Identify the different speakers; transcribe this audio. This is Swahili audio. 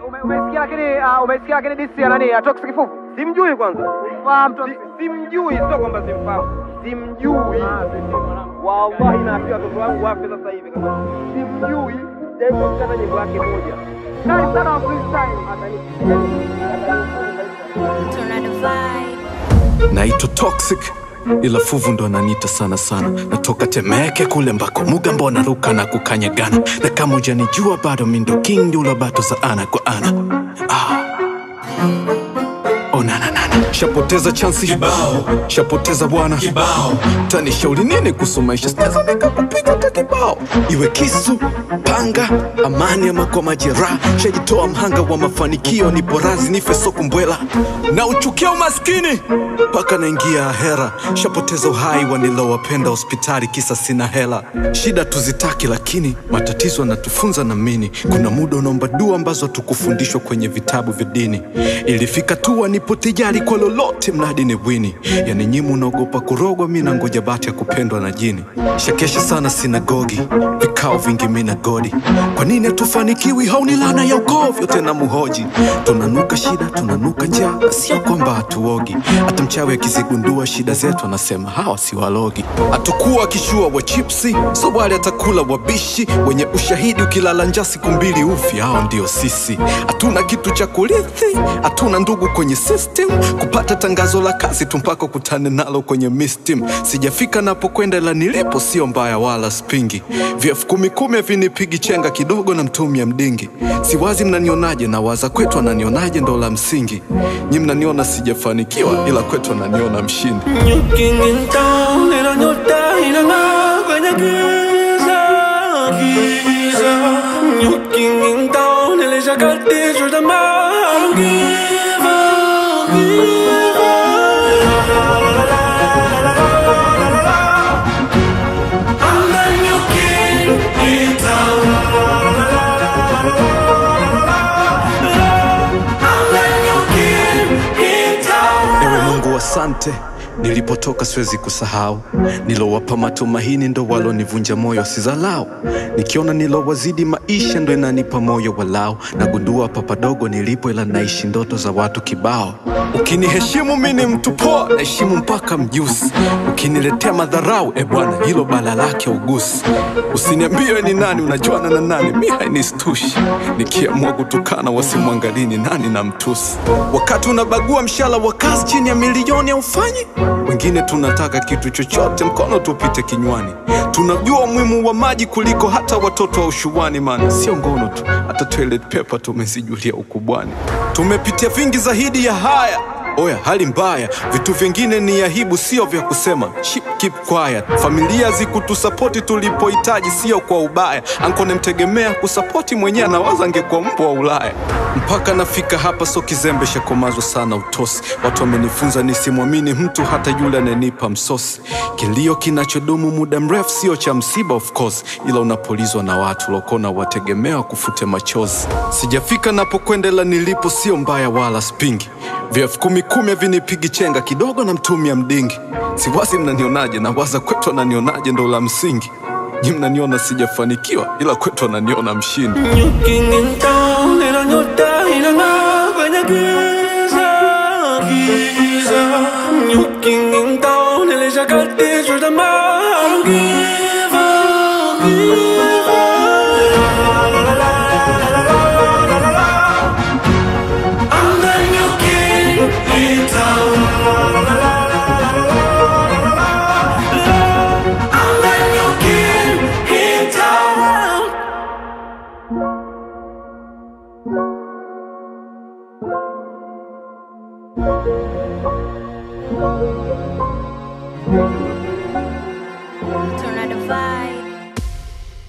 Speaker 1: ume- umesikia lakini ah, umesikia lakini disi ya nani? Atox kifufu.
Speaker 2: Simjui kwanza.
Speaker 1: Fahamu tu.
Speaker 2: Si- Simjui, sio kwamba simfahamu. Simjui. Wallahi naambia watoto wangu wafe sasa hivi kama simjui. Japo kukata nyimbo yake moja.
Speaker 1: Kali sana wa freestyle.
Speaker 3: Tornado vibe.
Speaker 4: naitwa toxic ila fuvu ndo ananiita sana sana natoka temeke kule mbako muga mbona ruka na kukanyagana na kama ujanijua bado mindo king ndula bato za ana kwa ana ah. onananana shapoteza chansi kibao shapoteza bwana kibao tanishauri nini kuhusu maisha sitaweza nikakupiga hata kibao iwe kisu panga amani ama kwa majeraha shajitoa mhanga wa mafanikio ni porazi nife sokumbwela na uchukia umaskini mpaka naingia hera shapoteza uhai wanilowapenda hospitali kisa sina hela shida tuzitaki lakini matatizo yanatufunza na mini kuna muda unaomba dua ambazo hatukufundishwa kwenye vitabu vya dini ilifika tu nipo tijari kwa lolote mradi ni wini yani nyimu unaogopa kurogwa mi nangoja bahati ya kupendwa na jini shakesha sana sinagogi vikao vingi mi na godi kwa nini hatufanikiwi hauni lana ya ukoo vyote na muhoji tunanuka shida tunanuka njaa na sio kwamba hatuogi hata mchawi akizigundua shida zetu anasema hawa si walogi hatukuwa akishua wa chipsi so wale atakula wabishi wenye ushahidi ukilala njaa siku mbili ufi hao ndio sisi hatuna kitu cha kurithi hatuna ndugu kwenye system kupata tangazo la kazi tu mpaka kutane nalo kwenye mistim sijafika napokwenda la nilipo sio mbaya wala spingi vyefu kumi kumi havinipigi chenga kidogo na mtumia mdingi siwazi mnanionaje na waza kwetu ananionaje ndo la msingi nyi mnaniona sijafanikiwa ila kwetu ananiona mshindi
Speaker 5: Looking in town, era nyota inang'aa kwenye giza, giza. Looking in town, ilishakatishwa tamaa. Give up, give up. I'm the new king in town. I'm the new king in town.
Speaker 4: ewe mungu asante nilipotoka siwezi kusahau nilowapa matumaini ndo walonivunja moyo sizalau nikiona nilowazidi maisha ndo inanipa moyo walau nagundua papadogo nilipo ila naishi ndoto za watu kibao ukiniheshimu mi ni mtu poa naheshimu mpaka mjusi ukiniletea madharau e bwana hilo bala lake ugusi usiniambie ni nani unajuana na nani mi hainistushi nikiamua kutukana wasimwangalini nani na mtusi wakati unabagua mshala wa kazi chini ya milioni aufanyi wengine tunataka kitu chochote mkono tupite kinywani tunajua umuhimu wa maji kuliko hata watoto wa ushuani man sio ngono tu hata toilet paper tumezijulia ukubwani tumepitia vingi zaidi ya haya oya hali mbaya vitu vingine ni aibu sio vya kusema Ship, keep quiet familia zikutusapoti tulipohitaji sio kwa ubaya anko nemtegemea kusapoti mwenyewe anawaza angekuwa mbwa wa ulaya mpaka nafika hapa so kizembe shakomazwa sana utosi watu wamenifunza nisimwamini mtu hata yule ananipa msosi kilio kinachodumu muda mrefu sio cha msiba of course ila unapolizwa na watu lokona wategemea kufute machozi sijafika napokwenda ila nilipo sio mbaya wala spingi vyefu kumi kumi havinipigi chenga kidogo na mtumia mdingi siwazi mnanionaje na waza kwetu ananionaje ndo la msingi nyi mnaniona sijafanikiwa ila kwetu ananiona mshindi
Speaker 5: Looking in town, era nyota inang'aa kwenye giza, giza. Looking in town, ilishakatishwa tamaa. Give up, give up. I'm the new king in town. I'm the new king in town.
Speaker 1: Thank